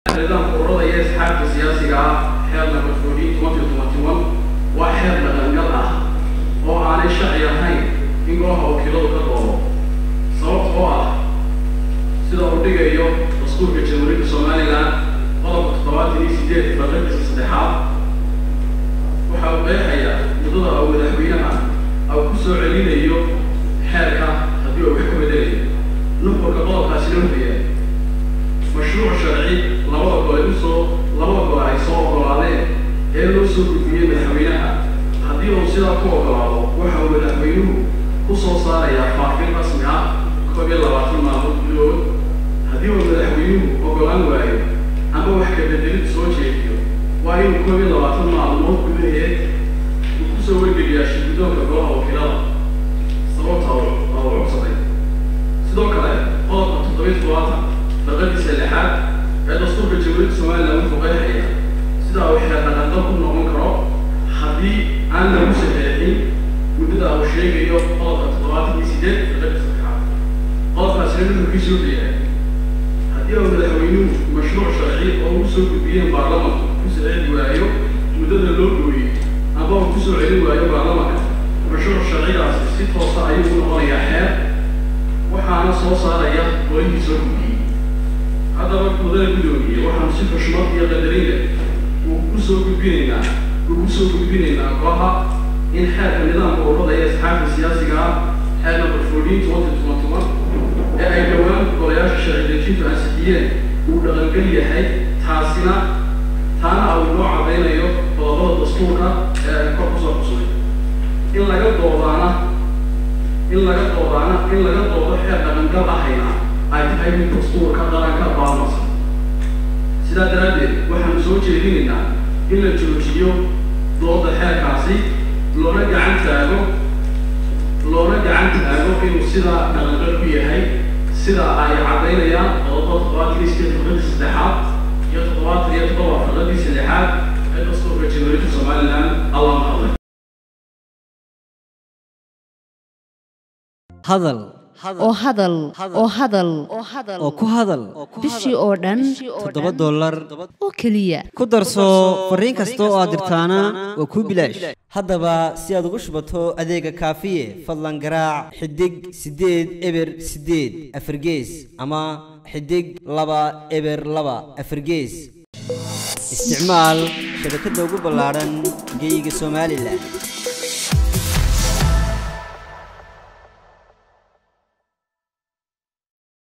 nidaamka ururada iyo asxaabta siyaasiga ah xeer number fourteen twenty twenty one waa xeer dhaqangal ah oo aanay sharci ahayn in golaha wakiiladu ka doodo sababta oo ah sida uu dhigayo dastuurka jamhuuriyadda somalilan qodobka toddobaatan iyo sideed faqradiisa saddexaad waxa uu qeexayaa muddada uu madaxweynaha uu ku soo celinayo xeerka haddii uu wax ka bedelayo nuxurka qodobkaasina wuxuu yahay mashruuc sharci labada gole usoo labada gole ay soo ogolaadeen ee loo soo gudbiyey madaxweynaha haddii uu sidaa ku ogolaado waxa uu madaxweynuhu ku soo saarayaa faafin rasmi ah koob iyo labaatan maalmood gudahood haddii uu madaxweynuhu ogolaan waayo ama wax ka bedelid soo jeediyo waa inuu koob iyo labaatan maalmood gudaheed uu kusoo wargeliyaa shirgudoonka golaha wakiilada sababta uu codsaday sidoo kale qodobka toddobiyo toddobaatan faqadiisa lixaad ee dastuurka jamhuuriyadda somalilan wuxuu qeexaya sida uu xeer dhaqanqal ku noqon karo haddii aan lagu saxeexin muddada uu sheegayo qodobka toddobaatan iyo sideed faqadiisa saddexaad qodobkaasina nuxurkiisu wuxuu yahay haddii uu madaxweynuhu mashruuc sharci oo u soo gudbiyeen baarlamanku ku saxeexi waayo muddada loo gooyey ama uu kusoo celin waayo baarlamanka mashruuc sharcigaasi si toosa ayuu u noqonayaa xeer waxaana soo saaraya golihii soo gudbiyey haddaba mudada guddoomiye waxaanu si xushmad iyo qadarin leh uu ku soo gudbinaynaa uu ku soo gudbinaynaa golaha in xeerka nidaamka ururada ee asxaabta siyaasiga ah xeer number fourteen twenty twenty one ee ay dhowaan golayaasha sharci dejintu ansixiyeen uu dhaqangal yahay taasina taana uu noo cadaynayo qodobada dastuurka ee ay kor kusoo xusnay in laga doodaana in laga doodaana in laga doodo xeer dhaqangal ahayna ay tahay mid dastuurka qaranka baalmarsan sidaa daraaddeed waxaanu soo jeedinaynaa in la joojiyo dooda xeerkaasi loona gacan taago loona gacan taago inuu sidaa dhaqanqal ku yahay sida ay caddaynayaan qodobada toddobaatan iyo sideed faqradii saddexaad iyo toddobaatan iyo toddoba faqradii saddexaad ee dastuurka jamhuuriyadda somalilan allah mahadlay hadal oo hadal oo hadal oo ku hadal bishii oo dhan toddoba dollar oo keliya ku darso fariin kasta oo aad dirtaana waa kuu bilaash haddaba si aad ugu shubato adeega kaafiye fadlan garaac xidig siddeed eber siddeed afargees ama xidig laba eber laba afargees isticmaal shabakadda ugu ballaadhan geyga somalilan